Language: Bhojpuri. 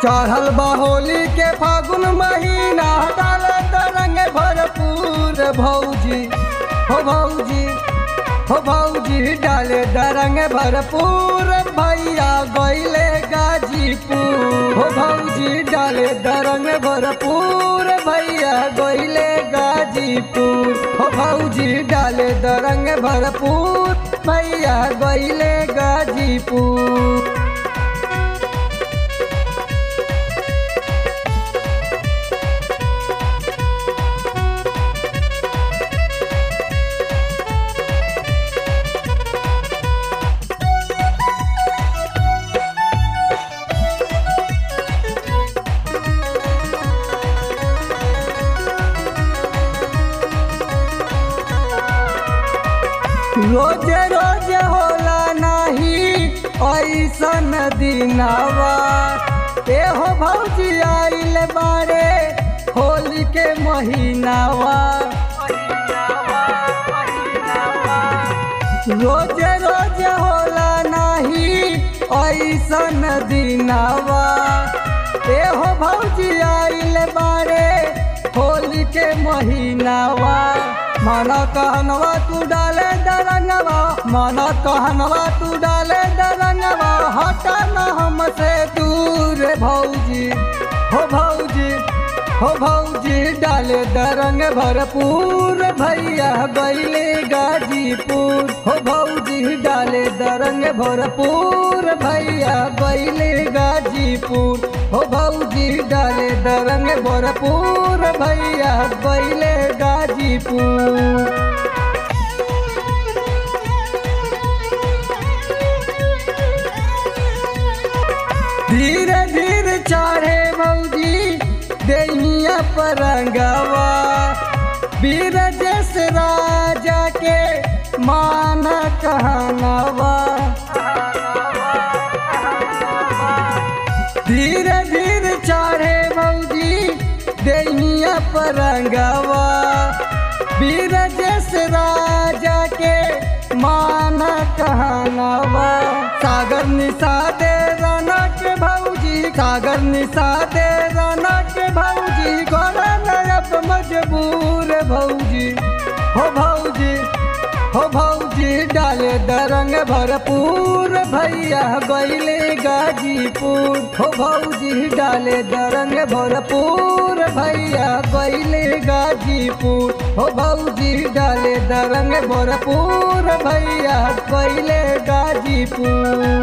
चढ़ल बा होली के फागुन महीना डाल तरंग भरपूर भौजी हो भौजी हो भौजी डाले दरंग भरपूर भैया गैले गाजीपुर हो भौजी डाले दरंग भरपूर भैया गैले गाजीपुर हो भौजी डाले दरंग भरपूर भैया गैले गाजीपुर रोजे रोजे होला नाही ऐसन दिनावा एहो भौजी आइल बारे होली के महीनावा रोजे रोजे होला नाही ऐसन दिनावा एहो भौजी आइल बारे होली के महीनावा मन कहनवा तू डाले दरंगवा मन कहनवा तू डाले दरंगवा हटा न हमसे दूर भौजी हो भौजी हो भौजी डाले दरंग भरपूर भैया गैले गाजीपुर हो भौजी डाले दरंग भरपूर भैया गैले गाजीपुर हो भौजी डाले दरंग भरपूर भैया गैले गाजीपुर धीरे धीरे चढ़े भौजी देहिया परंगवा वीर जस राजा के मान कहनवा धीरे धीरे चढ़े भौजी देहिया परंगवा वीर जस राजा के मान कहनवा सागर निशा दे रनक भौजी सागर निशा दे रनक भौजी गोरा नरब मजबूर भौजी हो भौजी हो भौजी डाले दरंग भरपूर भैया गैले गाजीपुर हो भौजी डाले दरंग भरपूर भैया गैले गाजीपुर हो भौजी डाले दरंग भरपूर भैया गैले गाजीपुर